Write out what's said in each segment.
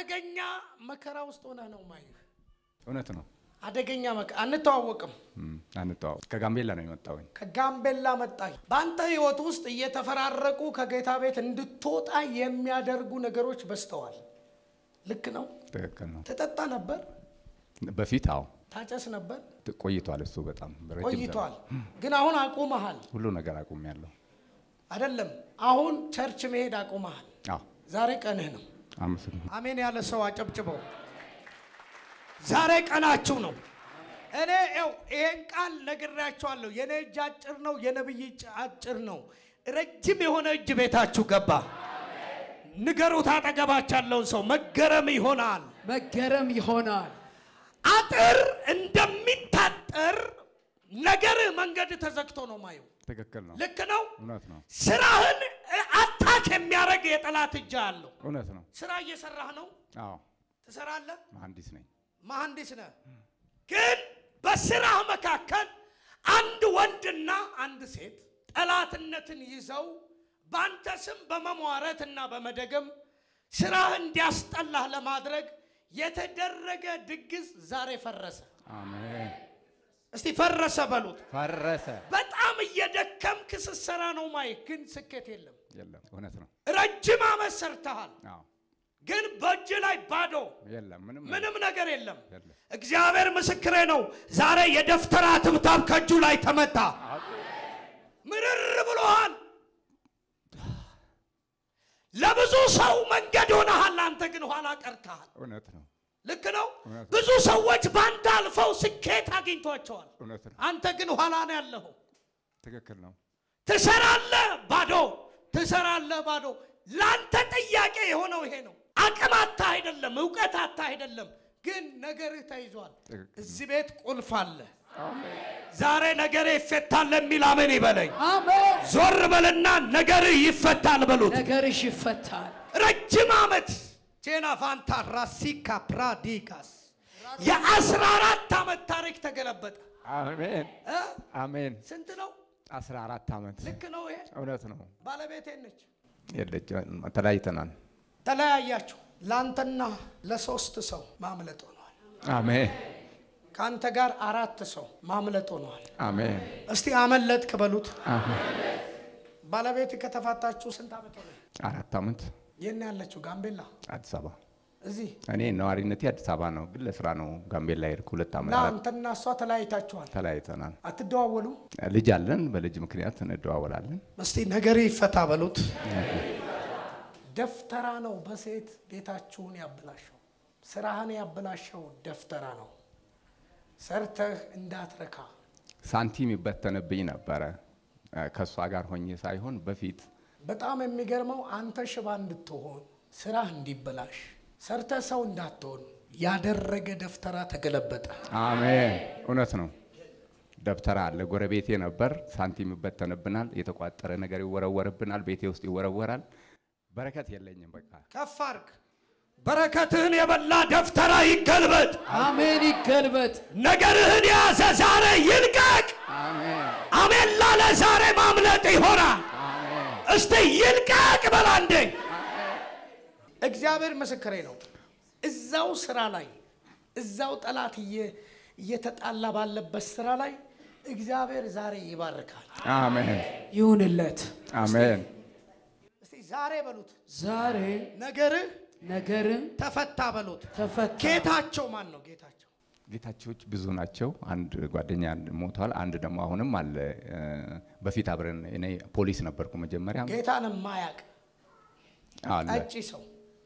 አደገኛ መከራ ውስጥ ሆነህ ነው ማየህ። እውነት ነው። አደገኛ መከራ አንተዋወቅም። እም፣ አንተዋወቅ ከጋምቤላ ነው የመጣሁኝ። ከጋምቤላ መጣ። በአንተ ህይወት ውስጥ እየተፈራረቁ ከጌታ ቤት እንድትወጣ የሚያደርጉ ነገሮች በዝተዋል። ልክ ነው። ትክክል ነው። ትጠጣ ነበር፣ በፊት አዎ ታጨስ ነበር፣ ቆይቷል። እሱ በጣም ረጅም ቆይቷል። ዘመን። ግን አሁን አቁመሃል። ሁሉ ነገር አቁሜያለሁ። አይደለም አሁን ቸርች መሄድ አቁመሃል። አዎ ዛሬ ቀንህ ነው። አመሰግናለሁ። አሜን ያለ ሰው አጨብጭበው። ዛሬ ቀናችሁ ነው። እኔ ው ይሄን ቃል ነግሬያችኋለሁ። የኔ እጅ አጭር ነው፣ የነብይ እጅ አጭር ነው። ረጅም የሆነ እጅ ቤታችሁ ገባ። ንገሩት አጠገባችሁ ያለውን ሰው መገረም ይሆናል። መገረም ይሆናል። አጥር እንደሚታጠር ነገርህ መንገድ ተዘግቶ ነው ማየው። ትክክል ነው። ልክ ነው። እውነት ነው። ስራህን አታክ የሚያደርግ የጠላት እጅ አለው። እውነት ነው። ስራ እየሰራህ ነው፣ አዎ ትሰራለህ መሐንዲስ ነኝ። መሐንዲስ ነህ። ግን በስራህ መካከል አንድ ወንድና አንድ ሴት ጠላትነትን ይዘው በአንተ ስም በመሟረት እና በመደገም ስራህ እንዲያስጠላህ ለማድረግ የተደረገ ድግስ ዛሬ ፈረሰ። አሜን። እስቲ ፈረሰ በሉት። ፈረሰ። በጣም እየደከምክ ስትሰራ ነው ማየት፣ ግን ስኬት የለም። የለም። እውነት ነው። ረጅም ዓመት ሰርተሃል፣ አዎ ግን በእጅ ላይ ባዶ የለም። ምንም ምንም ነገር የለም። የለም። እግዚአብሔር ምስክሬ ነው። ዛሬ የደፍተራ ትብታብ ከእጁ ላይ ተመታ። ምርር ብሎሃል። ለብዙ ሰው መንገድ ሆነሃል። አንተ ግን ኋላ ቀርተሃል። እውነት ነው። ልክ ነው። እውነት ነው። ብዙ ሰዎች በአንተ አልፈው ስኬት አግኝቷቸዋል። እውነት ነው። አንተ ግን ኋላ ነው ያለኸው። ትክክል ነው። ትሰራለህ ባዶ፣ ትሰራለህ ባዶ። ለአንተ ጥያቄ የሆነው ይሄ ነው። አቅም አታ አይደለም፣ እውቀት አታ አይደለም፣ ግን ነገርህ ተይዟል። ትክክል ነው። እዚህ ቤት ቁልፍ አለ። ዛሬ ነገርህ ይፈታል የሚል አሜን ይበለኝ። አሜን። ዞር በልና ነገርህ ይፈታል በሉት። ነገርሽ ይፈታል። ረጅም ዓመት ጄና ፋንታ ራሲካ ፕራዲካስ የአስራ አራት ዓመት ታሪክ ተገለበጠ። አሜን። እ? አሜን። ስንት ነው? አስራ አራት ዓመት ልክ ነው። ይሄ እውነት ነው። ባለቤቴ ነች። የለች ተለያይተናል። ተለያያችሁ። ለአንተና ለሶስት ሰው ማምለጥ ሆኗል። አሜን። ከአንተ ጋር አራት ሰው ማምለጥ ሆኗል። አሜን። እስቲ አመለጥክ በሉት። አሜን። ባለቤት ከተፋታችሁ ስንት ዓመት ሆነ? አራት ዓመት የት ነው ያለችው? ጋምቤላ። አዲስ አበባ። እዚህ እኔ ነዋሪነቴ አዲስ አበባ ነው፣ ግን ለስራ ነው ጋምቤላ ሄድኩ። ሁለት ዓመት እና አራት አንተና እሷ ተለያይታችኋል። ተለያይተናል። አትደዋወሉም? ልጅ አለን። በልጅ ምክንያት እንደዋወላለን። እስቲ ነገር ይፈታ በሉት። ደፍተራ ነው በሴት ቤታችሁን ያበላሸው፣ ስራህን ያበላሸው ደፍተራ ነው። ሰርተህ እንዳትረካ ሳንቲም ይበተንብኝ ነበረ ከእሷ ጋር ሆኜ ሳይሆን በፊት በጣም የሚገርመው አንተ ሽባ እንድትሆን ስራህ እንዲበላሽ ሰርተህ ሰው እንዳትሆን ያደረገ ደፍተራ ተገለበጠ። አሜን። እውነት ነው። ደብተራ አለ ጎረቤቴ ነበር። ሳንቲም ይበተንብናል፣ የተቋጠረ ነገር ይወረወርብናል፣ ቤቴ ውስጥ ይወረወራል። በረከት የለኝም። በቃ ከፍ አድርግ። በረከትህን የበላ ደፍተራ ይገልበጥ። አሜን። ይገልበጥ። ነገርህን የያዘ ዛሬ ይልቀቅ። አሜን። አሜን ላለ ዛሬ ማምለጥ ይሆናል። አሜን። እስቲ ይልቀቅ በላ እንዴ! እግዚአብሔር ምስክሬ ነው። እዛው ስራ ላይ እዛው ጠላት እየ- እየተጣላ ባለበት ስራ ላይ እግዚአብሔር ዛሬ ይባርካል። አሜን። ይሁንለት። አሜን። እስቲ ዛሬ በሉት ዛሬ ነገርህ ነገር ተፈታ በሉት። ተፈታ። ጌታቸው ማን ነው? ጌታቸው ጌታቸዎች ብዙ ናቸው። አንድ ጓደኛ ሞቷል። አንድ ደግሞ አሁንም አለ። እ፣ በፊት አብረን እኔ ፖሊስ ነበርኩ መጀመሪያ ጌታን ማያቅ አለ። ጠጪ ሰው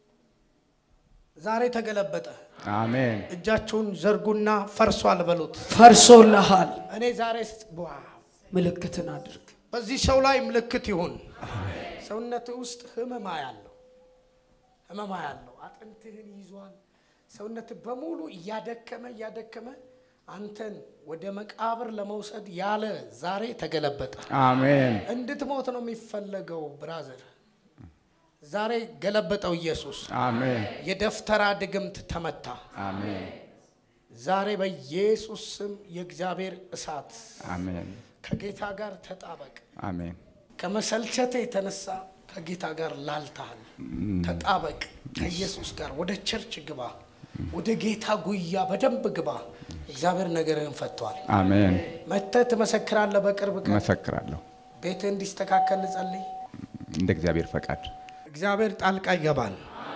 ዛሬ ተገለበጠ። አሜን። እጃችሁን ዘርጉና ፈርሷል በሉት። ፈርሶልሃል። እኔ ዛሬ ስ- ዋው ምልክትን አድርግ። በዚህ ሰው ላይ ምልክት ይሁን። ሰውነት ውስጥ ህመማ ያለው ህመማ ያለው አጥንትህን ይዟል። ሰውነት በሙሉ እያደከመ እያደከመ አንተን ወደ መቃብር ለመውሰድ ያለ ዛሬ ተገለበጠ። አሜን። እንድትሞት ነው የሚፈለገው ብራዘር። ዛሬ ገለበጠው ኢየሱስ። አሜን። የደፍተራ ድግምት ተመታ። አሜን። ዛሬ በኢየሱስ ስም የእግዚአብሔር እሳት አሜን። ከጌታ ጋር ተጣበቅ። አሜን። ከመሰልቸት የተነሳ ከጌታ ጋር ላልተሃል። ተጣበቅ ከኢየሱስ ጋር። ወደ ቸርች ግባ። ወደ ጌታ ጉያ በደንብ ግባ። እግዚአብሔር ነገርህን ፈቷል። አሜን። መጥተህ ትመሰክራለህ። በቅርብ ቀን መሰክራለሁ ቤትህ እንዲስተካከል ልጸልይ። እንደ እግዚአብሔር ፈቃድ። እግዚአብሔር ጣልቃ ይገባል።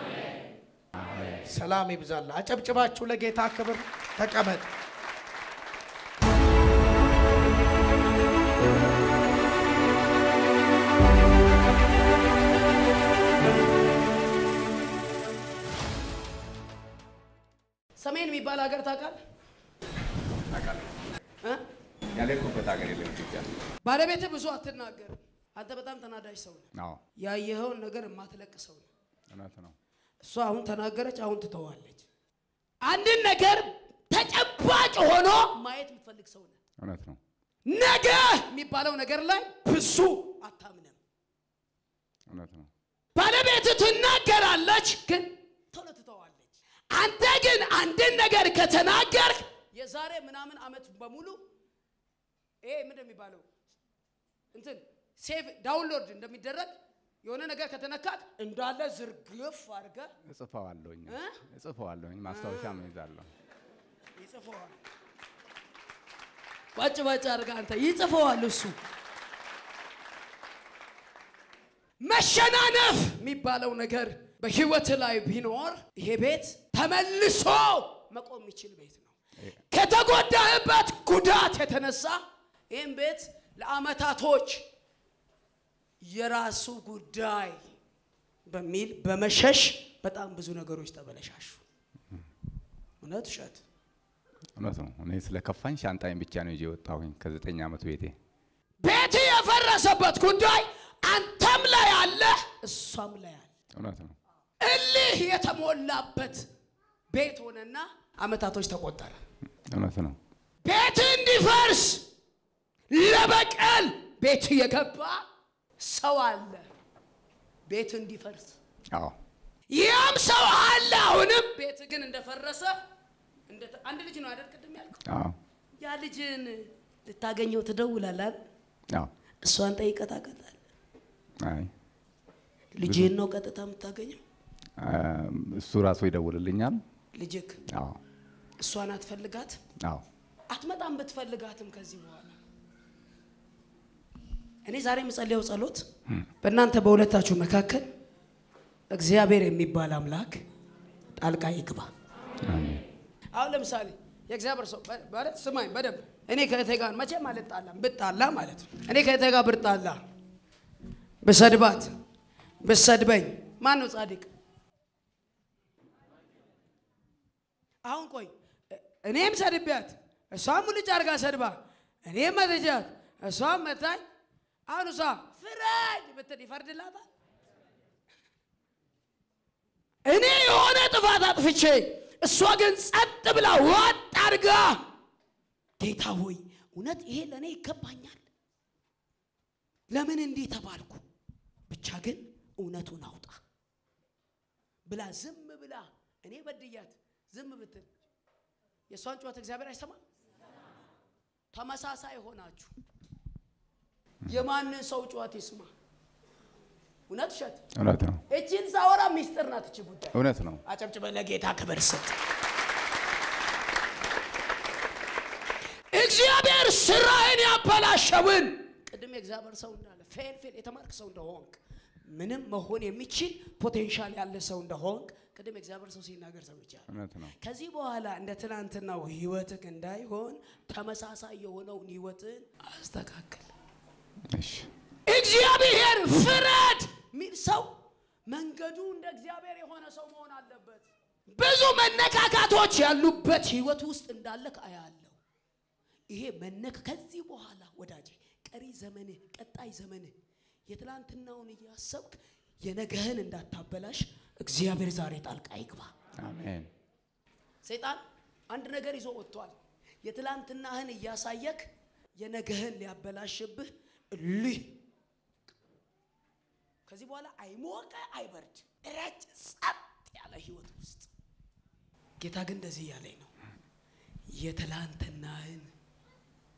ሰላም ይብዛል። አጨብጭባችሁ ለጌታ ክብር ተቀመጥ። ሰሜን የሚባል ሀገር ታውቃለህ? እ? ያለኩበት ሀገር የለም ኢትዮጵያ። ባለቤትህ ብዙ አትናገርም። አንተ በጣም ተናዳጅ ሰው ነህ። አዎ ያየኸውን ነገር የማትለቅ ሰው ነህ። እውነት ነው። እሷ አሁን ተናገረች፣ አሁን ትተዋለች። አንድን ነገር ተጨባጭ ሆኖ ማየት የምትፈልግ ሰው ነህ። እውነት ነው። ነገ የሚባለው ነገር ላይ ብዙ አታምንም። እውነት ነው። ባለቤት ትናገራለች፣ ግን ቶሎ ትተዋለች። አንተ ግን አንድን ነገር ከተናገርክ የዛሬ ምናምን ዓመት በሙሉ ይሄ ምንድን የሚባለው እንትን ሴቭ ዳውንሎድ እንደሚደረግ የሆነ ነገር ከተነካት እንዳለ ዝርግፍ አድርገህ እጽፈዋለሁኝ እ? እጽፈዋለሁኝ ማስታወሻም ይዛለሁ። ይጽፈዋል። ባጭ ባጭ አድርገህ አንተ ይጽፈዋል እሱ። መሸናነፍ የሚባለው ነገር በህይወት ላይ ቢኖር ይሄ ቤት ተመልሶ መቆም የሚችል ቤት ነው። ከተጎዳህበት ጉዳት የተነሳ ይህም ቤት ለአመታቶች የራሱ ጉዳይ በሚል በመሸሽ በጣም ብዙ ነገሮች ተበለሻሹ። እውነት ውሸት? እውነት ነው። እኔ ስለ ከፋኝ ሻንጣይን ብቻ ነው ይዤ የወጣሁኝ ከዘጠኝ ዓመት ቤቴ። ቤት የፈረሰበት ጉዳይ አንተም ላይ አለ፣ እሷም ላይ አለ። እውነት ነው። እልህ የተሞላበት ቤት ሆነና አመታቶች ተቆጠረ። እውነት ነው። ቤት እንዲፈርስ ለበቀል ቤት የገባ ሰው አለ። ቤት እንዲፈርስ አዎ ያም ሰው አለ። አሁንም ቤት ግን እንደፈረሰ እንደ- አንድ ልጅ ነው አይደል? ቅድም ያልከው አዎ ያ ልጅን ልታገኘው ትደውላለህ አይደል? አዎ እሷን ጠይቀታቀታል። አይ ልጅህን ነው ቀጥታ የምታገኘው? አም፣ እሱ ራሱ ይደውልልኛል። ልጅክ አዎ እሷን አትፈልጋት አዎ አትመጣም። ብትፈልጋትም ከዚህ በኋላ እኔ ዛሬ የምጸልየው ጸሎት በእናንተ በሁለታችሁ መካከል እግዚአብሔር የሚባል አምላክ ጣልቃ ይግባ። አሜን። አሁን ለምሳሌ የእግዚአብሔር ሰው በ- ማለት ስማኝ በደንብ እኔ ከእህቴ ጋር መቼም አልጣላም። ብጣላ ማለት ነው እኔ ከእህቴ ጋር ብጣላ ብሰድባት ብሰድበኝ ማን ነው ጻድቅ? አሁን ቆይ እ- እኔም ሰድቢያት እሷም ሙልጭ አድርጋ ሰድባ እኔም መትጃት እሷም መታኝ። አሁን እሷ ፍረድ ብትል ይፈርድላታል? እኔ የሆነ ጥፋት አጥፍቼ እሷ ግን ጸጥ ብላ ዋጥ አድርጋ ጌታ ሆይ እውነት ይሄ ለእኔ ይገባኛል፣ ለምን እንዲህ ተባልኩ፣ ብቻ ግን እውነቱን አውጣ ብላ ዝም ብላ እኔ በድያት ዝም ብትል የእሷን ጩኸት እግዚአብሔር አይሰማም? ተመሳሳይ ሆናችሁ የማንን ሰው ጩኸት ይስማ? እውነት ውሸት? እውነት ነው። እችን ሳወራ ሚስጥር ናት እች ጉዳይ። እውነት ነው። አጨብጭበ ለጌታ ክብር ስጥ። እግዚአብሔር ስራህን ያበላሸውን ቅድም የእግዚአብሔር ሰው እንዳለ ፌል ፌል የተማርክ ሰው እንደሆንክ ምንም መሆን የሚችል ፖቴንሻል ያለ ሰው እንደሆንክ ቅድም የእግዚአብሔር ሰው ሲናገር ሰምቻለሁ። እውነት ነው። ከዚህ በኋላ እንደ ትናንትናው ህይወትህ እንዳይሆን ተመሳሳይ የሆነውን ህይወትን አስተካክል። እሺ እግዚአብሔር ፍረድ ሚል ሰው መንገዱ እንደ እግዚአብሔር የሆነ ሰው መሆን አለበት። ብዙ መነካካቶች ያሉበት ህይወት ውስጥ እንዳለክ አያለሁ። ይሄ መነካ ከዚህ በኋላ ወዳጄ ቀሪ ዘመንህ ቀጣይ ዘመንህ የትላንትናውን እያሰብክ የነገህን እንዳታበላሽ እግዚአብሔር ዛሬ ጣልቃ ይግባ። አሜን። ሰይጣን አንድ ነገር ይዞ ወጥቷል። የትላንትናህን እያሳየክ የነገህን ሊያበላሽብህ እልህ ከዚህ በኋላ አይሞቀ አይበርድ ረጭ ጸጥ ያለ ህይወት ውስጥ ጌታ ግን እንደዚህ እያለኝ ነው። የትላንትናህን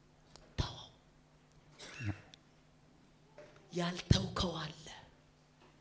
ተወው። ያልተውከው አለ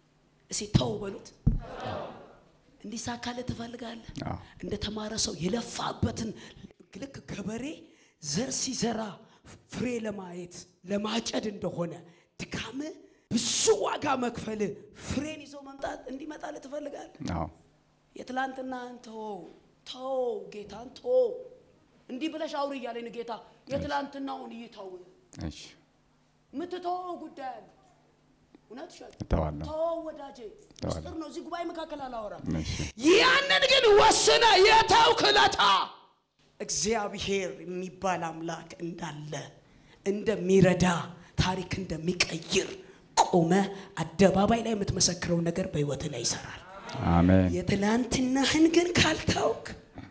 እስኪ ተው በሉት። እንዲሳካልህ ትፈልጋለህ? አዎ። እንደ ተማረ ሰው የለፋበትን ልክ ገበሬ ዘር ሲዘራ ፍሬ ለማየት ለማጨድ እንደሆነ ድካም ብዙ ዋጋ መክፈል ፍሬን ይዞ መምጣት እንዲመጣልህ ትፈልጋለህ? አዎ የትላንትናህን ተወው ተው፣ ጌታን ቶ እንዲህ ብለሽ አውሪ እያለኝ ጌታ የትላንትናውን ይተው። እሺ የምትተወው ጉዳይ አለ። እውነት ሸ እተዋለሁ። ተወው ወዳጄ፣ ተዋለሁ። ምስጢር ነው። እዚህ ጉባኤ መካከል አላወራም። እሺ ያንን ግን ወስነ የተውክ ዕለታ እግዚአብሔር የሚባል አምላክ እንዳለ እንደሚረዳ ታሪክ እንደሚቀይር ቆመ አደባባይ ላይ የምትመሰክረው ነገር በህይወት ላይ ይሰራል። አሜን የትላንትናህን ግን ካልታውክ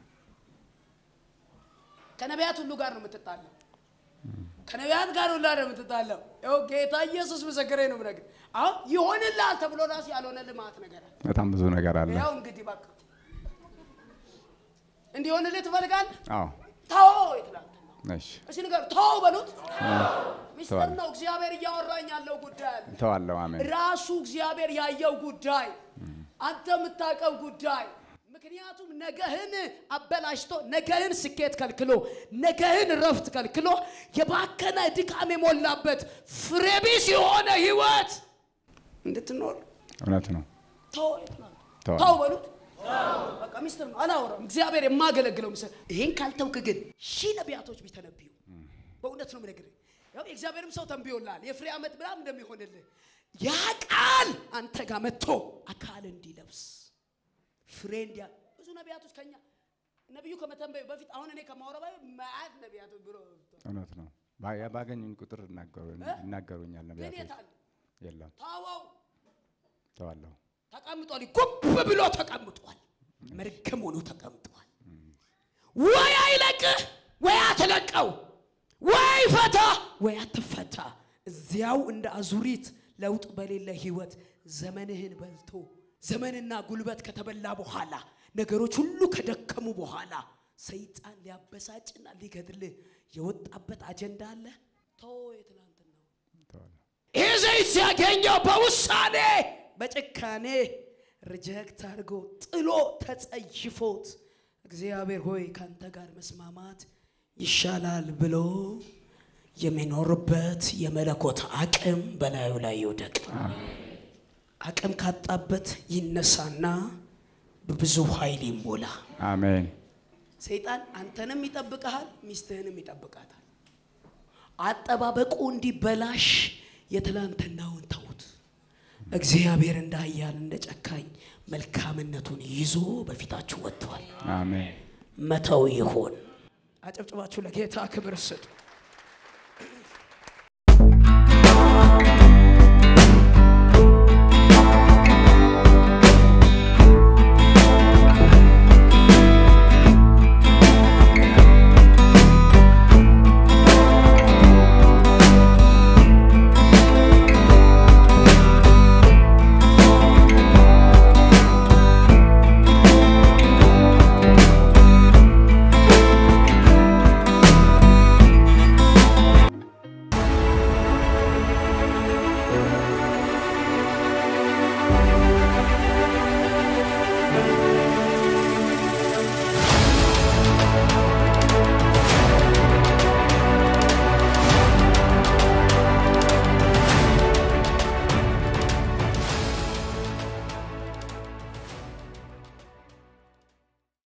ከነቢያት ሁሉ ጋር ነው የምትጣለው። ከነቢያት ጋር ሁላ ነው የምትጣለው። ይኸው ጌታ ኢየሱስ ምስክሬ ነው የምነግርህ። አሁን ይሆንልሃል ተብሎ ራሱ ያልሆነ ልማት ነገር አለ። በጣም ብዙ ነገር አለ። ያው እንግዲህ በቃ እንዲሆንልህ ትፈልጋለህ? አዎ ተወው የትላንትና እሺ እሺ ንገር ተወው በሉት። ሚስጥር ተዋለሁ። ነው። እግዚአብሔር እያወራኝ ያለው ጉዳይ አለ። እተዋለሁ። አሜን ራሱ እግዚአብሔር ያየው ጉዳይ፣ አንተ የምታውቀው ጉዳይ። ምክንያቱም ነገህን አበላሽቶ ነገህን ስኬት ከልክሎ ነገህን ረፍት ከልክሎ የባከነ ድካም የሞላበት ፍሬቢስ የሆነ ህይወት እንድትኖር እውነት ነው። ተው የትናንት ተው። ተው በሉት። በቃ ሚስጥር ነው፣ አላወራም። እግዚአብሔር የማገለግለው ምስል ይሄን ካልተውክ ግን ሺህ ነቢያቶች ቢተነብዩ በእውነት ነው የምነግርህ። ያው የእግዚአብሔርም ሰው ተንብዮልሃል የፍሬ ዓመት ምናምን እንደሚሆንልህ ያ ቃል አንተ ጋር መጥቶ አካል እንዲለብስ ፍሬ እንዲያ ብዙ ነቢያቶች ከኛ ነቢዩ ከመተንበዩ በፊት አሁን እኔ ከማውረባ ማያት ነቢያቶች ብሎ እውነት ነው። ባ- ባገኙኝ ቁጥር ይናገሩ- ይናገሩኛል ግን ነቢያቶች። የት አለ? የለም ተወው እተዋለሁ። ተቀምጧል። ጉብ ብሎ ተቀምጧል። መርገም ሆኖ ተቀምጧል። ወይ አይለቅህ ወይ አትለቀው፣ ወይ ፈታ ወይ አትፈታ። እዚያው እንደ አዙሪት ለውጥ በሌለ ህይወት ዘመንህን በልቶ ዘመንና ጉልበት ከተበላ በኋላ ነገሮች ሁሉ ከደከሙ በኋላ ሰይጣን ሊያበሳጭና ሊገድልህ የወጣበት አጀንዳ አለ። ተወው የትናንትናው እተዋለሁ። ይህ ዘይት ሲያገኘው በውሳኔ በጭካኔ ሪጀክት አድርጎ ጥሎ ተጸይፎት እግዚአብሔር ሆይ ካንተ ጋር መስማማት ይሻላል ብሎ የሚኖርበት የመለኮት አቅም በላዩ ላይ ይውደቅ። አቅም ካጣበት ይነሳና በብዙ ኃይል ይሞላ። አሜን ሰይጣን አንተንም ይጠብቀሃል፣ ሚስትህንም ይጠብቃታል። አጠባበቁ እንዲበላሽ የትላንትናውን ተዉት። እግዚአብሔር እንደ ኃያል እንደ ጨካኝ መልካምነቱን ይዞ በፊታችሁ ወጥቷል። አሜን መተው ይሆን። አጨብጭባችሁ ለጌታ ክብር ስጡ።